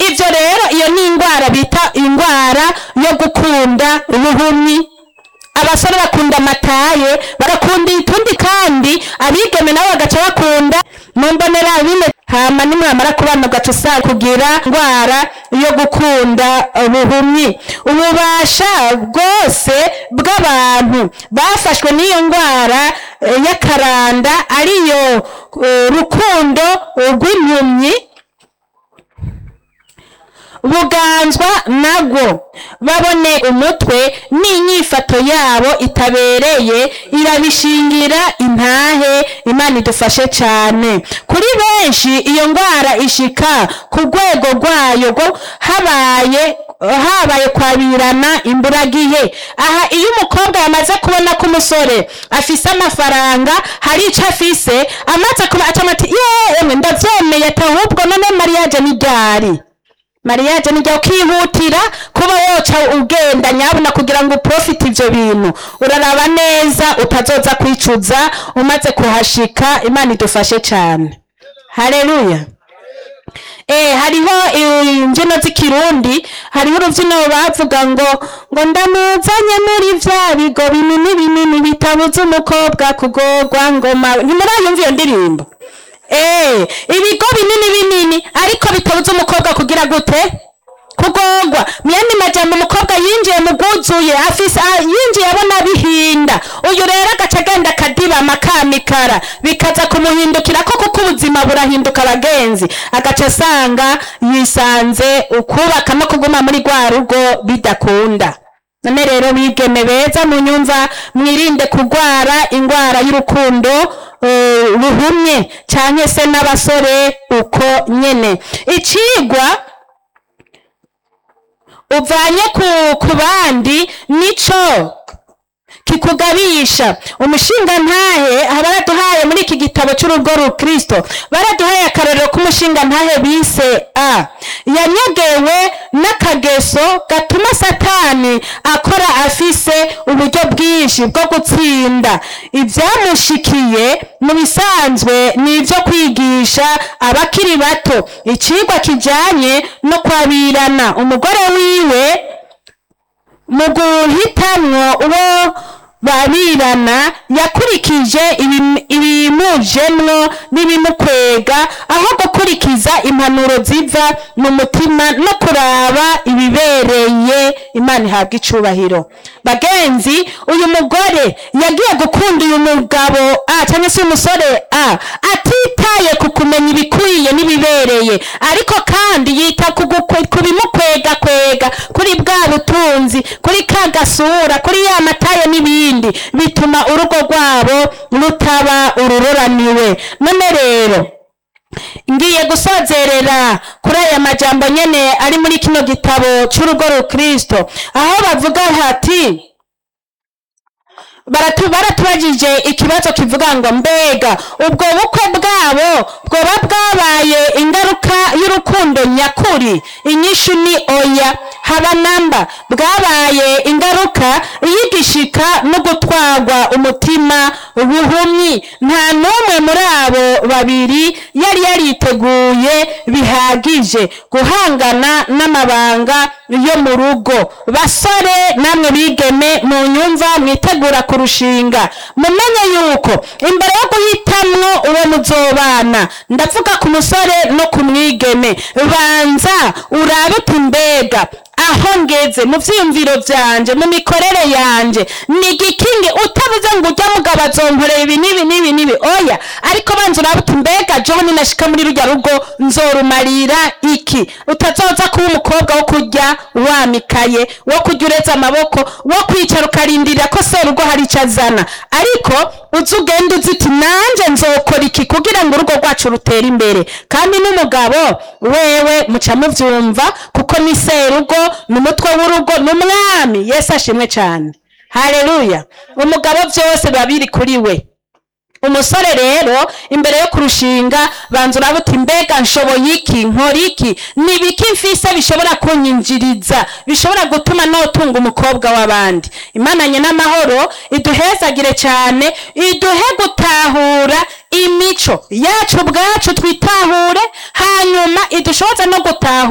ivyo rero iyo ni indwara bita indwara yo gukunda ubuhumyi abasore bakunda amataye barakunda itundi kandi abigeme nabo bagaca bakunda mumbonera bine hama nimwamara kubana ugaca usanga kugira indwara yo gukunda ubuhumyi ububasha bwose bw'abantu bafashwe n'iyo ndwara eh, y'akaranda ariyo eh, rukundo rw'impumyi buganzwa nabwo babone umutwe n'inyifato yabo itabereye irabishingira intahe imana idufashe cyane kuri benshi iyo ndwara ishika ku rwego rwayo rwo habaye habaye kwabirana imburagihe aha iyo umukobwa yamaze kubona ko umusore afise amafaranga hari icyo afise amaze kuba acamo ati yewe ndabyemeye ati ahubwo none mariyaje ni ryari mariyaje nijya ukihutira kuba woca ugenda nyabuna kugira ngo uprofite ivyo bintu uraraba neza utazoza kwicuza umaze kuhashika imana idufashe cyane haleluya Eh, hariho eh, imbyino z'ikirundi hariho urubyino bavuga ngo ngo ndamuzanye muri vya bigo binini binini bitabuza umukobwa kugorwa ngoma ntimurayumva iyo ndirimbo Eh, ibigo binini binini ariko bitabuza umukobwa kugira gute kugorwa myandi majambo umukobwa yinjiye mu bwuzuye afise ah, yinjiye abona bihinda uyu rero agaca agenda akadibama kamikara bikaza kumuhindukira ko kuko ubuzima burahinduka abagenzi agaca asanga yisanze ukubaka no kuguma muri rwa rugo bidakunda none rero bigeme beza munyumva mwirinde kurwara indwara y'urukundo eh, ruhumye canke se n'abasore uko nyene icigwa uvanye ku, ku bandi nico kikugabisha umushinga ntahe baraduhaye muri iki gitabo cy'urugo rukristo baraduhaye akarorero k'umushinga ntahe bise a yanyogewe n'akageso gatuma satani akora afise uburyo bwinshi bwo gutsinda ibyamushikiye mu bisanzwe ni ibyo kwigisha abakiri bato icigwa kijanye no kwabirana umugore wiwe mu guhitamwo uwo babirana yakurikije ibim- ibimujemwo n'ibimukwega aho gukurikiza impanuro ziva mu mutima no kuraba ibibereye imana ihabwa icubahiro bagenzi uyu mugore yagiye gukunda uyu mugabo a cyangwa se umusore a atitaye ku kumenya ibikwiye n'ibibereye ariko kandi yita ku gukwe- ku bimukwega kwega kuri bwa butunzi kuri ka gasura kuri ya mataye n'ibindi bituma urugo rwabo rutaba ururoraniwe none rero ngiye gusozerera kuri aya majambo nyene ari muri kino gitabo c'urugo rukristo aho bavuga hati baratu baratubajije ikibazo kivuga ngo mbega ubwo bukwe bwabo bwoba bwabaye ingaruka y'urukundo nyakuri inyishu ni oya haba namba bwabaye ingaruka y'igishika no gutwarwa umutima buhumyi nta n'umwe muri abo babiri yari yariteguye bihagije guhangana n'amabanga yo mu rugo basore namwe bigeme mu nyumva mwitegura kurushinga mumenye yuko imbere yo guhitamwo uwo muzobana ndavuga ku musore no ku mwigeme banza urabe uti mbega aho ngeze mu vyiyumviro vyanje mu mikorere yanje ni igikingi utavuze ngo ujya mugabo azonkorera ibi n'ibi n'ibi n'ibi oya ariko banza urabe uti mbega john nashika muri rurya rugo nzorumarira iki utazoza kuba umukobwa wo kurya wamikaye wo kurya uretse amaboko wo kwicara ukarindira ko serugo hari icyo azana ariko uzi ugenda uzi uti nanje nzokora iki kugira ngo urugo rwacu rutere imbere kandi n'umugabo wewe muca muvyumva kuko ni serugo ni umutwe w'urugo ni umwami yesu ashimwe cyane haleluya umugabo byose biba biri kuri we umusore rero imbere yo kurushinga banza uraba uti mbega nshoboye iki nkora iki ni ibiki mfise bishobora kunyinjiriza bishobora gutuma notunga umukobwa w'abandi imananye n'amahoro iduhezagire cyane iduhe gutahura imico yacu ubwacu twitahure hanyuma idushoboze no gutahura